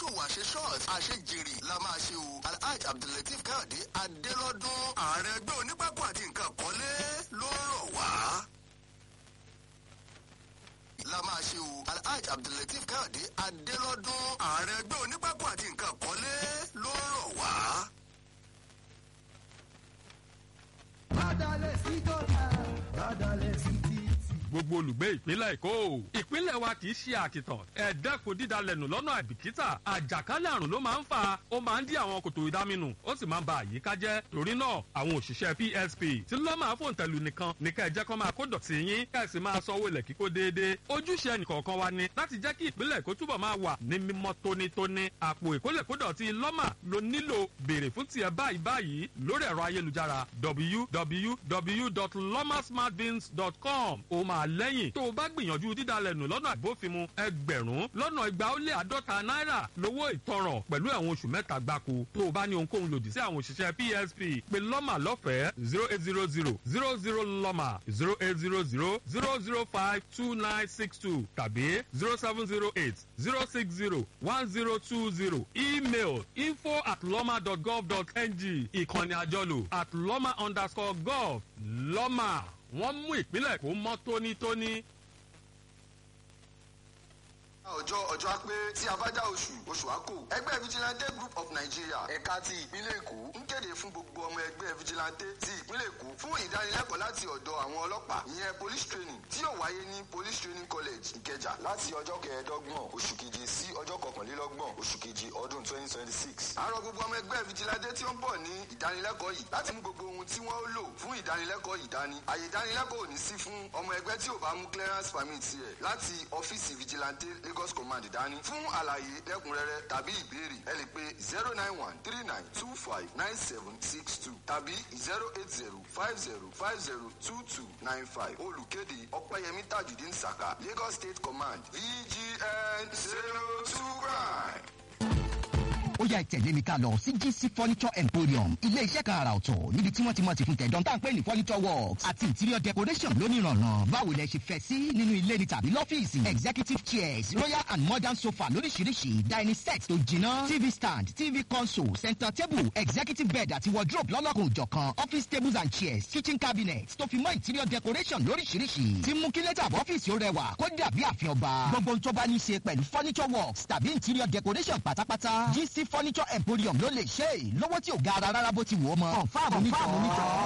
àṣeṣòwò àṣeṣọ́ọ̀tì àṣejèrè la máa ṣe o alhaji abdulateef káyọ̀dé adélọ́dún ààrẹ ẹgbẹ́ onípákó àti nǹkan kọ́lé ló rọ̀ wá la máa ṣe o alhaji abdulateef káyọ̀dé adélọ́dún ààrẹ ẹgbẹ́ onípákó àti nǹkan kọ́lé ló rọ̀ wá. Bádàlẹ̀ sí dọ́là, bádàlẹ̀ sí títì. gbogbo olùgbé ìpínlẹ̀ èkó ìpínlẹ̀ wa kì í ṣe àkìtàn ẹ̀ẹ́dẹ́kun dídalẹ̀nù lọ́nà àìbìkítà àjàkálẹ̀ àrùn ló máa ń fà ó máa ń dí àwọn kòtò ìdáminù ó sì máa ń ba àyíká jẹ́ torí náà àwọn òṣìṣẹ́ psp tí lọ́ máa fòun tẹ̀lú nìkan ní ká ẹ jẹ́ kó máa kó dọ̀tí yín ká ẹ sì máa sanwó ilẹ̀ kíkó déédéé ojúṣe ẹnìkọ̀ọ̀kan wa ni láti jẹ́ kí ìpínlẹ̀ èkó túbọ̀ máa wà ní mímọ́ tónítóní àpò ìkólẹ̀kódọ̀tí lọ́mà ló nílò béèrè fún tiẹ̀ báyìí báyìí lórí ẹ̀rọ ayélujára www.lomasmartbins.com ó máa lẹ́yìn tó o bá gbìyànjú dídalẹ̀ nù lọ́nà àbófinmu ẹgbẹ̀rún lọ́nà igba ó lé àádọ́ta náírà lówó ìtanràn pẹ̀lú ẹ̀wọ̀n oṣù mẹ́ta gbáko tó o bá ní ohunkóhun lòdì sí àwọn òṣìṣẹ́ psp pé lọ́mà lọ́fẹ̀ẹ́ zero eight zero zero zero zero lọ́mà zero eight zero zero zero zero five two nine six two tàbí zero seven zero eight zero six zero one zero two zero email info at lọ́mà dot gov dot ng ìkànnì àjọlò at lọ́mà underscore gov lọ́mà wọ́n mú ìpínlẹ̀ kó mọ́ tónítóní. ọjọ́ ọjọ́ pé tí a bá já oṣù oṣù àkó ẹgbẹ́ vigilante group of nigeria ẹ̀ka ti ìpínlẹ̀ èkó ń kéde fún gbogbo ọmọ ẹgbẹ́ vigilante ti ìpínlẹ̀ èkó fún ìdánilẹ́kọ̀ọ́ láti ọ̀dọ̀ àwọn ọlọ́pàá ìyẹn police training tí yóò wáyé ní police training college ìkẹjà láti ọjọ́ kẹẹ̀ẹ́dọ́gbọ̀n oṣù keje sí ọjọ́ kọkànlélọ́gbọ̀n oṣù keje ọdún twenty twenty six. àárọ̀ gbogbo ọmọ ẹgbẹ́ vigilante tí ó ń bọ̀ ní ìdánilẹ́kọ̀ọ́ yìí láti mú gbogbo ohun tí wọ́n lò fún ìdánilẹ́kọ̀ọ́ yìí dání. àyè ìdánilẹ́kọ̀ọ́ ò ní sí fún ọmọ ẹgbẹ́ tí ò bá mú clearance permit rẹ̀ láti ọ́fíìsì vigilante lagos command dání. fún àlàyé lẹ́kùnrẹ́rẹ́ tàbí ìbéèrè ẹ lè pe zero nine one three nine two five nine seven six two tàbí zero eight zero five zero five zero two two nine five olùkéde ọ̀pẹ́yẹmí tajudeen saka lagos state command vgn zero two prime. ó yá ìtẹ̀lé mi ká lọ sí gc furniture emporium ilé iṣẹ́ kan àrà ọ̀tọ̀ níbi tí wọ́n ti mọ̀ ti fún tẹ̀dán tá à ń pè ní furniture works àti interior decoration lónìrànà báwo lẹ ṣe fẹ́ sí nínú ilé ni tàbí lọ́fíìsì executive chairs royal and modern sofa lóríṣiríṣi dining set tó jiná tv stand tv console center table executive bed àti wardrobe lọ́lọ́kùn òjọ̀kan office tables and chairs kitchen cabinets tó fi mọ́ interior decoration lóríṣiríṣi tí mú kí lẹ́tà ọ́fíìsì ó rẹwà kó dàbí àfihàn ọba gbogbo ohun tó bá ní í ṣe pẹ̀lú furniture works tàbí interior decoration pátápátá gc furniture emporium ló lè ṣe é lówó tí ò ga ara rárá bó ti wù ọ́ mọ́. kọ̀ǹfàmù nítọ́